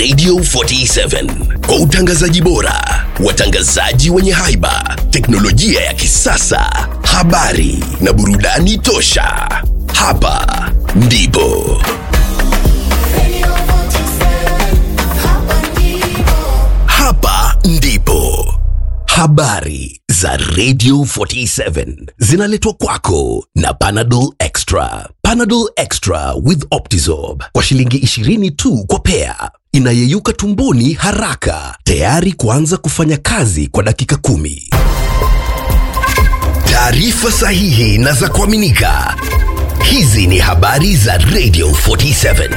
Radio 47 kwa utangazaji bora, watangazaji wenye haiba, teknolojia ya kisasa, habari na burudani tosha. Hapa ndipo Radio 47, hapa ndipo. hapa ndipo habari za Radio 47 zinaletwa kwako na Panadol Extra. Panadol Extra with Optizorb kwa shilingi 20 tu kwa pea, inayeyuka tumboni haraka, tayari kuanza kufanya kazi kwa dakika kumi. Taarifa sahihi na za kuaminika. Hizi ni habari za Radio 47.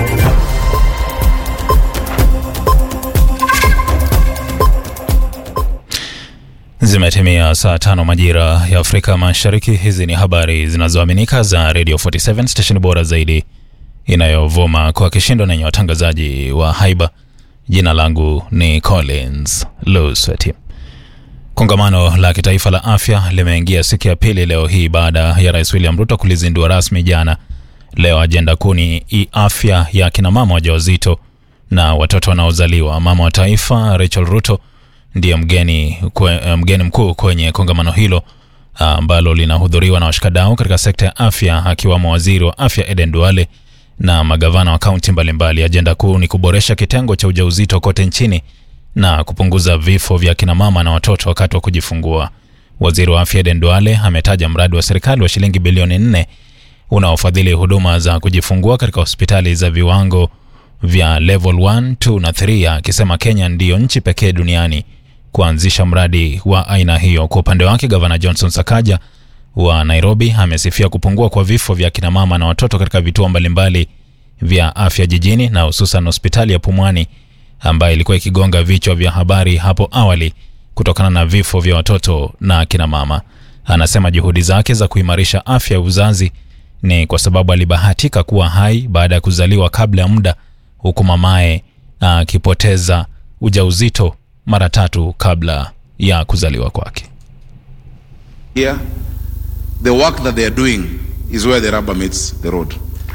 Zimetimia saa tano majira ya Afrika Mashariki. Hizi ni habari zinazoaminika za Radio 47 station bora zaidi inayovuma kwa kishindo na yenye watangazaji wa haiba. Jina langu ni Collins Lusweti. Kongamano la kitaifa la afya limeingia siku ya pili leo hii baada ya Rais William Ruto kulizindua rasmi jana. Leo ajenda kuu ni i- afya ya kina mama wajawazito na watoto wanaozaliwa. Mama wa taifa Rachel Ruto ndiye mgeni, kwe, mgeni mkuu kwenye kongamano hilo ambalo linahudhuriwa na washikadau katika sekta ya afya akiwamo waziri wa afya Eden Duale na magavana wa kaunti mbalimbali. Ajenda kuu ni kuboresha kitengo cha ujauzito kote nchini na kupunguza vifo vya kina mama na watoto wakati wa kujifungua. Waziri wa afya Eden Duale ametaja mradi wa serikali wa shilingi bilioni nne unaofadhili huduma za kujifungua katika hospitali za viwango vya level 1, 2 na 3 akisema Kenya ndiyo nchi pekee duniani kuanzisha mradi wa aina hiyo. Kwa upande wake, gavana Johnson Sakaja wa Nairobi amesifia kupungua kwa vifo vya kina mama na watoto katika vituo mbalimbali vya afya jijini na hususan hospitali ya Pumwani ambayo ilikuwa ikigonga vichwa vya habari hapo awali kutokana na vifo vya watoto na kina mama. Anasema juhudi zake za kuimarisha afya ya uzazi ni kwa sababu alibahatika kuwa hai baada ya kuzaliwa kabla ya muda, huku mamaye akipoteza ujauzito mara tatu kabla ya kuzaliwa kwake. Here, the work that they are doing is where the rubber meets the road.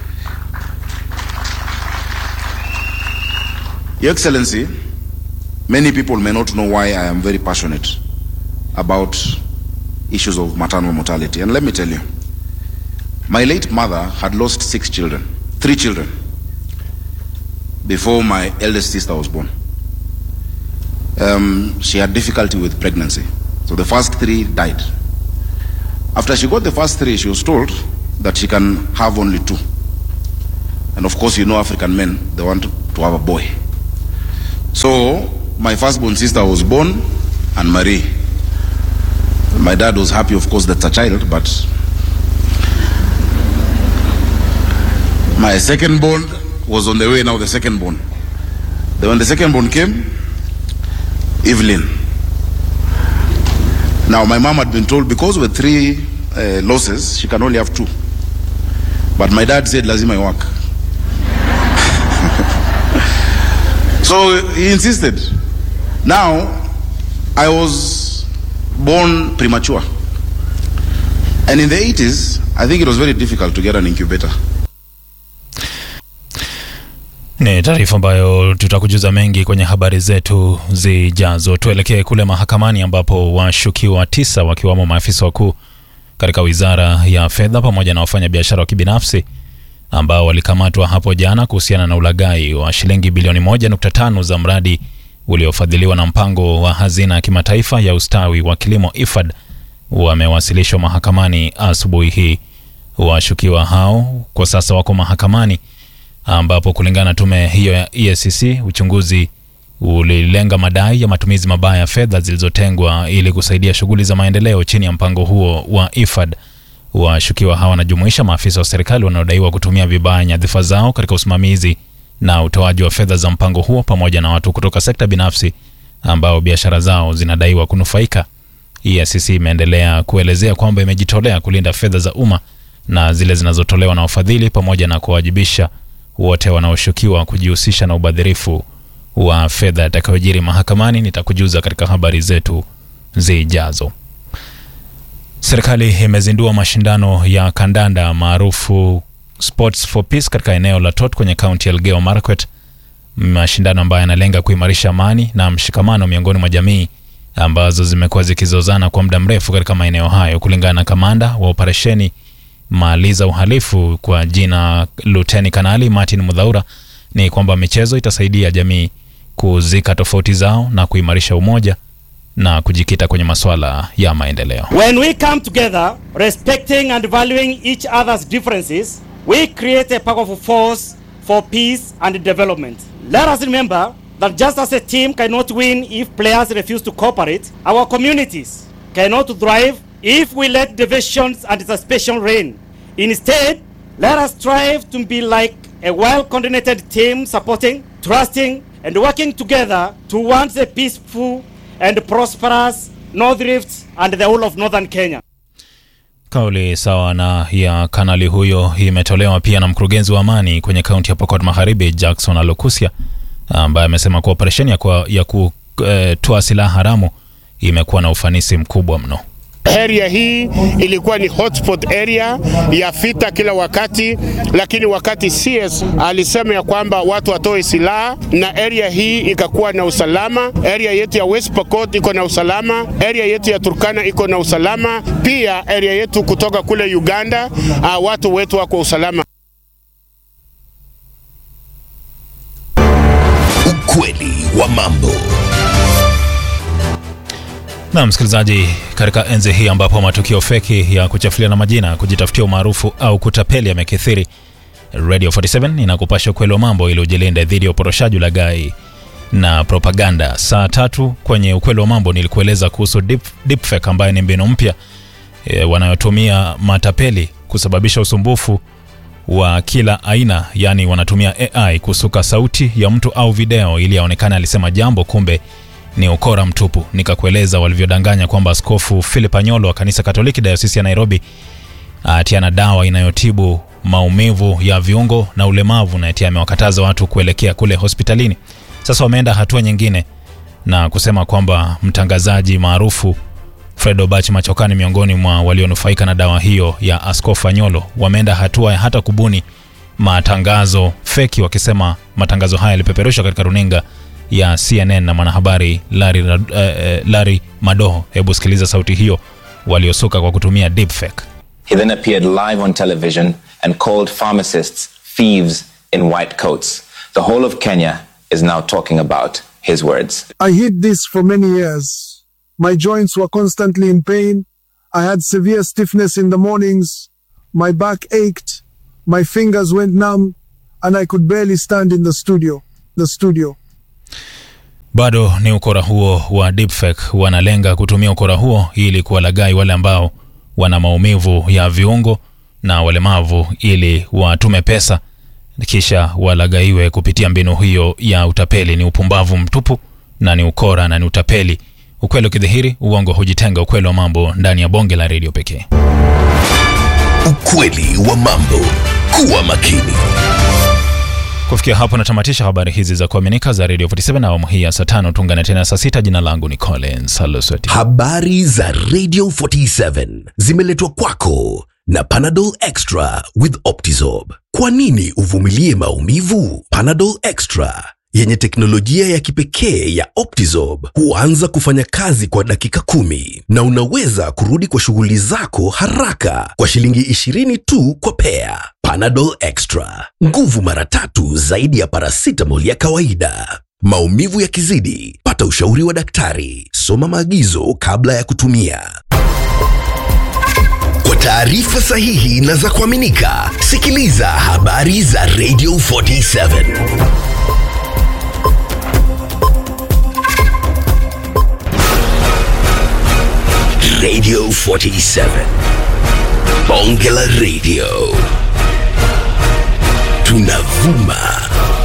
Your Excellency, many people may not know why I am very passionate about issues of maternal mortality. And let me tell you, my late mother had lost six children, three children, before my eldest sister was born. Um, she had difficulty with pregnancy. So the first three died. After she got the first three, she was told that she can have only two. And of course, you know African men, they want to have a boy. So my firstborn sister was born, and Marie. My dad was happy, of course, that's a child, but my second born was on the way now, the second born. Then when the second born came, Evelyn. Now, my mom had been told because with three uh, losses, she can only have two. But my dad said, lazima work. so he insisted. Now, I was born premature. And in the 80s, I think it was very difficult to get an incubator. Ni taarifa ambayo tutakujuza mengi kwenye habari zetu zijazo. Tuelekee kule mahakamani ambapo washukiwa tisa wakiwamo maafisa wakuu katika wizara ya fedha pamoja na wafanyabiashara wa kibinafsi ambao walikamatwa hapo jana kuhusiana na ulaghai wa shilingi bilioni 1.5 za mradi uliofadhiliwa na mpango wa hazina ya kimataifa ya ustawi wa kilimo IFAD wamewasilishwa mahakamani asubuhi hii. Washukiwa hao kwa sasa wako mahakamani ambapo kulingana na tume hiyo ya EACC uchunguzi ulilenga madai ya matumizi mabaya ya fedha zilizotengwa ili kusaidia shughuli za maendeleo chini ya mpango huo wa IFAD. Washukiwa hawa wanajumuisha maafisa wa serikali wanaodaiwa kutumia vibaya nyadhifa zao katika usimamizi na utoaji wa fedha za mpango huo pamoja na watu kutoka sekta binafsi ambao biashara zao zinadaiwa kunufaika. EACC imeendelea kuelezea kwamba imejitolea kulinda fedha za umma na zile zinazotolewa na wafadhili pamoja na kuwajibisha wote wanaoshukiwa kujihusisha na ubadhirifu wa fedha yatakayojiri mahakamani. Nitakujuza katika habari zetu zijazo. Serikali imezindua mashindano ya kandanda maarufu Sports for Peace katika eneo la Tot kwenye kaunti ya Elgeyo Marakwet mashindano ambayo yanalenga kuimarisha amani na mshikamano miongoni mwa jamii ambazo zimekuwa zikizozana kwa muda mrefu katika maeneo hayo. Kulingana na kamanda wa operesheni Maliza Uhalifu kwa jina Luteni Kanali Martin Mudhaura, ni kwamba michezo itasaidia jamii kuzika tofauti zao na kuimarisha umoja na kujikita kwenye masuala ya maendeleo. When we come together, respecting and valuing each other's differences, we create a powerful force for peace and development. Let us remember that just as a team cannot win if players refuse to cooperate, our communities cannot thrive if we let divisions and suspicion reign. Instead, let us strive to be like a well coordinated team supporting, trusting, and working together towards a peaceful and prosperous North Rift and the whole of northern Kenya. Kauli sawa na ya kanali huyo imetolewa pia na mkurugenzi wa amani kwenye kaunti ya Pokot Magharibi Jackson Alokusia, ambaye amesema kuwa operesheni ya, kwa- ya kutoa silaha haramu imekuwa na ufanisi mkubwa mno. Area hii ilikuwa ni hotspot area ya vita kila wakati, lakini wakati CS alisema ya kwamba watu watoe silaha na area hii ikakuwa na usalama. Area yetu ya West Pokot iko na usalama, area yetu ya Turkana iko na usalama, pia area yetu kutoka kule Uganda, uh, watu wetu wako usalama. Ukweli wa mambo. Na msikilizaji, katika enzi hii ambapo matukio feki ya kuchafuliana majina, kujitafutia umaarufu au kutapeli yamekithiri, Radio 47 inakupasha ukweli wa mambo ili ujilinde dhidi ya uporoshaji, ulaghai na propaganda. Saa tatu kwenye ukweli wa mambo nilikueleza kuhusu deep, deepfake ambayo ni mbinu mpya e, wanayotumia matapeli kusababisha usumbufu wa kila aina, yaani wanatumia AI kusuka sauti ya mtu au video ili aonekane alisema jambo, kumbe ni ukora mtupu. Nikakueleza walivyodanganya kwamba Askofu Philip Anyolo wa kanisa Katoliki dayosisi ya Nairobi atiana dawa inayotibu maumivu ya viungo na ulemavu na ati amewakataza watu kuelekea kule hospitalini. Sasa wameenda hatua nyingine na kusema kwamba mtangazaji maarufu Fred Obach Machokani miongoni mwa walionufaika na dawa hiyo ya Askofu Anyolo. Wameenda hatua ya hata kubuni matangazo feki, wakisema matangazo haya yalipeperushwa katika runinga ya CNN na mwanahabari Larry, uh, uh, Larry Madoho. Hebu sikiliza sauti hiyo waliosuka kwa kutumia deepfake. He then appeared live on television and called pharmacists thieves in white coats. The whole of Kenya is now talking about his words. I hid this for many years. My joints were constantly in pain. I had severe stiffness in the mornings. My back ached. My fingers went numb and I could barely stand in the studio. The studio. Bado ni ukora huo wa deepfake, wanalenga kutumia ukora huo ili kuwalaghai wale ambao wana maumivu ya viungo na walemavu ili watume pesa kisha walaghaiwe kupitia mbinu hiyo ya utapeli. Ni upumbavu mtupu na ni ukora na ni utapeli. Ukweli ukidhihiri, uongo hujitenga. Ukweli wa mambo ndani ya bonge la redio pekee. Ukweli wa mambo. Kuwa makini. Kufikia hapo natamatisha habari hizi za kuaminika za Radio 47 na awamu hii ya saa tano. Tuungane tena saa sita. Jina langu ni Collins Halosweti. Habari za Radio 47 zimeletwa kwako na Panadol Extra with Optizorb. Kwa nini uvumilie maumivu? Panadol Extra yenye teknolojia ya kipekee ya Optizorb huanza kufanya kazi kwa dakika kumi na unaweza kurudi kwa shughuli zako haraka kwa shilingi 20 tu kwa pea. Panadol Extra, nguvu mara tatu zaidi ya paracetamol ya kawaida. Maumivu yakizidi, pata ushauri wa daktari. Soma maagizo kabla ya kutumia. Kwa taarifa sahihi na za kuaminika, sikiliza habari za Radio 47. Radio 47. Bonge la Radio. Tunavuma